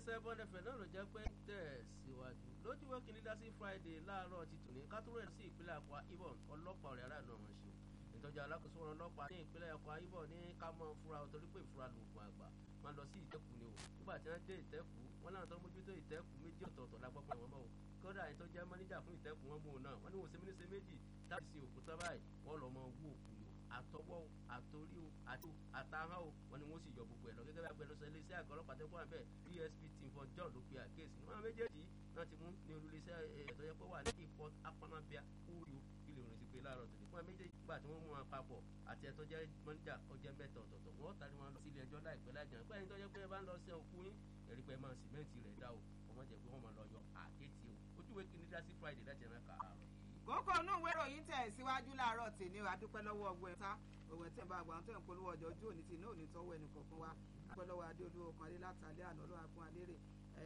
iléeṣẹ́ bọ́ndẹ̀fẹ̀ náà ló jẹ́ pé tẹ̀ síwájú lójúwọ́ kìíní dá sí friday láàárọ̀ ti tòní kátóló ẹ̀ sí ìpínlẹ̀ Akwa Ibom ọlọ́pàá ọ̀rẹ́ aráàlú ọ̀hún ṣe ìtọ́jú alákòóso wọn ọlọ́pàá ní ìpínlẹ̀ Akwa Ibom ní ká mọ́ fúra o torí pé ìfura lóògùn àgbà máa lọ sí ìtẹ́kù ni o nígbà tí wọ́n dé ìtẹ́kù wọn láwọn tó mójútó ìtẹ́kù méjì ọ̀tọ̀ọ̀tọ̀ lágbọ́pọ̀ wọn mọ́ o kódà ẹni tó jẹ́ mọ́níjà fún ìtẹ́kù wọn mú un náà wọ́n ní wọ́n ṣe mínísẹ́ méjì láti sin òkúta báyìí wọ́n lọ́ mọ wú òkú ni o àtọwọ́ o àtorí o àti àtàhán o wọ́n ní wọ́n sì yọ gbogbo ẹ̀ lọ gẹ́gẹ́ bí agbẹnusọ iléeṣẹ́ àgọ́ ọlọ́pàá tẹ́kọ̀ àbẹ̀ DSP Timfon John ló pe àkíyèsí wọn méjèèjì náà ti mú ní olùléṣẹ́ ẹ̀tọ́ yẹ pé wà ní ìpọ́t apanabia kúrò ilé òrùn ti pé láàárọ̀ tòní fún méjèèjì gbà tí wọ́n mú wọn papọ̀ àti ẹ̀tọ́ jẹ́ mọ́níjà ọjọ́ mẹ́ta ọ̀tọ̀ọ̀tọ̀ wọ́n tàbí wọn lọ sí ilé ẹjọ́ láìpẹ́ láìjọ́ pé ẹni tó jẹ́ pé ẹ bá ń lọ sí òkú yín ẹ̀rí pé máa sìmẹ́ǹtì rẹ̀ dá o ọmọ jẹ́ pé wọ́n máa lọ yọ àkétì o ojúwe kìíní dá sí Friday láti ẹ̀rọ kàárọ̀ yìí kókó inú ìwé ìròyìn tẹ̀ síwájú láàárọ̀ tì ní adúpẹ́ lọ́wọ́ ọgbẹ́ ta òwe tí ń bá àgbà tó ń polówó ọjọ́ ojú òní tì ní òní tọ́wọ́ ẹnì kọ̀ọ̀kan wa adúpẹ́ lọ́wọ́ adé olúwo kan adé látàlẹ́ àná lọ́wọ́ agbọ́n alérè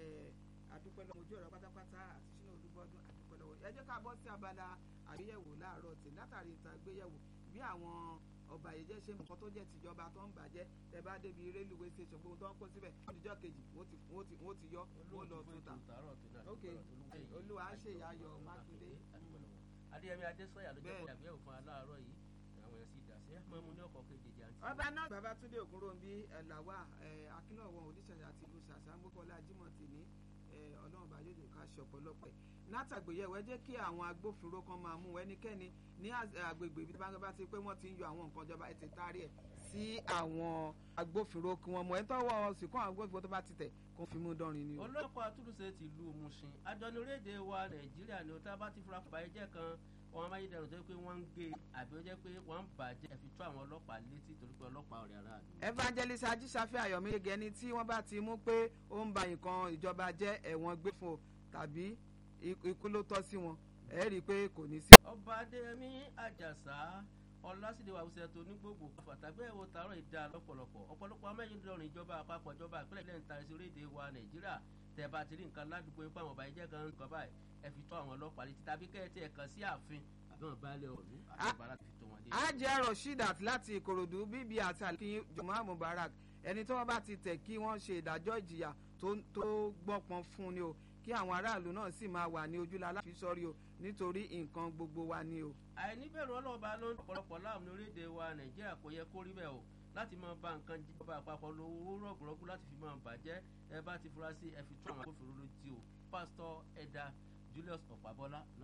adúpẹ́ lọ́wọ́ ojú ọ̀rọ̀ pátápátá àti sínú olúbọ́dún adúpẹ́ lọ́wọ́ ẹ jẹ́ ká bọ́ sí abala àgbéyẹ̀wò láàárọ̀ tì látàrí ìta àgbéyẹ̀wò bí àwọn ọba yìí jẹ́ ṣe nǹkan tó jẹ́ tìjọba tó ń bàjẹ́ tẹ bá débi rélùwé station gbogbo tó ń kó síbẹ̀ ọdíjọ́ kejì wọ́n ti yọ wọ́n lọ tuta ok olúwa ṣe ìyáyọ mákindé. adéyẹmí adésọyà ló jẹ́ kó àgbéyẹ̀wò fún aláàárọ̀ yìí àwọn èèyàn sì dà sí ẹ̀ máa mú ní ọkọ̀ kejì àǹtí. ọba náà babatunde ògúnròmí ẹ̀làwà akínọ̀wọ̀n oníṣẹ̀ṣẹ̀ àti ìlú ṣàṣà gbọ́kọ̀lá jimoh tì ní ọlọ́run bá yóò jẹ́ ká ṣe ọ̀pọ̀lọpọ̀ ẹ̀ látàgbéyẹ̀wò ẹ jẹ́ kí àwọn agbófinró kan máa mú ẹnikẹ́ni ní agbègbè ibi tí wọ́n bá ti pé wọ́n ti ń yọ àwọn nǹkan ìjọba ẹ̀ ti taari ẹ̀ sí àwọn agbófinró kí wọ́n mọ̀ ẹ́ tọ́wọ́ sì kọ́ àwọn agbófinró tó bá ti tẹ̀ kó fi mú dánrin ni o. ọlọ́pàá àtúnṣe ti lu Mùṣín àjọ ní orílẹ̀-èdè wa Nàìjíríà ni ó tá a bá ti fura fún bàyẹ̀jẹ̀ kan wọn amáyédẹrùn tó yẹ pé wọ́n ń gé àbí ó jẹ́ pé wọ́n ń bàjẹ́ fi tó àwọn ọlọ́pàá létí torí pé ọlọ́pàá ọ̀rẹ́ aráàlú. evangelist ajísáfẹ́ ayọ̀míyege ẹni tí wọ́n bá ti mú pé ó ń ba nǹkan ìjọba jẹ́ ẹ̀wọ̀n gbé fún o tàbí ikú ló tọ́ sí wọn ẹ rí i pé kò ní sí. ọba adéyẹmí àjàsá ọlásìdè wàhùsẹ tó ní gbogbo àfàtàgbẹ́ ẹ̀wọ̀ tààrọ̀ ìdá lọ́pọ̀lọpọ̀ ọ̀pọ̀lọpọ̀ amáyédẹrùn ìjọba àpapọ̀ ìjọba ìpínlẹ̀ ilẹ̀ ń ta ẹsẹ̀ orílẹ̀-èdè wa nàìjíríà tẹ̀ bá ti rí nǹkan ládùúgbò yín pé àwọn ọba yìí jẹ́ gan nǹkan báyìí ẹ fi tó àwọn ọlọ́pàá létí tàbí kẹ́ ẹ tiẹ̀ kàn sí ààfin àbẹ̀wọ̀n balẹ̀ ọ̀run àti ìbára fi tó wọn dé. ajẹ́ rasheedat láti ìkòròdú bíbí àti àlùkí jùmọ̀ mubarak ẹni tí wọ́n bá ti tẹ̀ kí wọ́n ṣe ìdájọ́ ìjìyà tó gbọ́pọn fún ni o kí àwọn aráàlú náà sì máa wà ní ojúlá láfi sọ́rí o nítorí nǹkan gbogbo wa ni o. àìníbẹ̀rù ọlọ́ọ̀bá ló ń ọ̀pọ̀lọpọ̀ láàmú ní orílẹ̀-èdè wa nàìjíríà kò yẹ kó rí bẹ́ẹ̀ o láti máa bá nǹkan jíjọba àpapọ̀ lówó rọ̀gùrọ̀gù láti fi máa bàjẹ́ ẹ bá ti fura sí ẹ fi tún àwọn agbófinró lójú o pásítọ̀ ẹ̀dà Julius Ọ̀pábọ́lá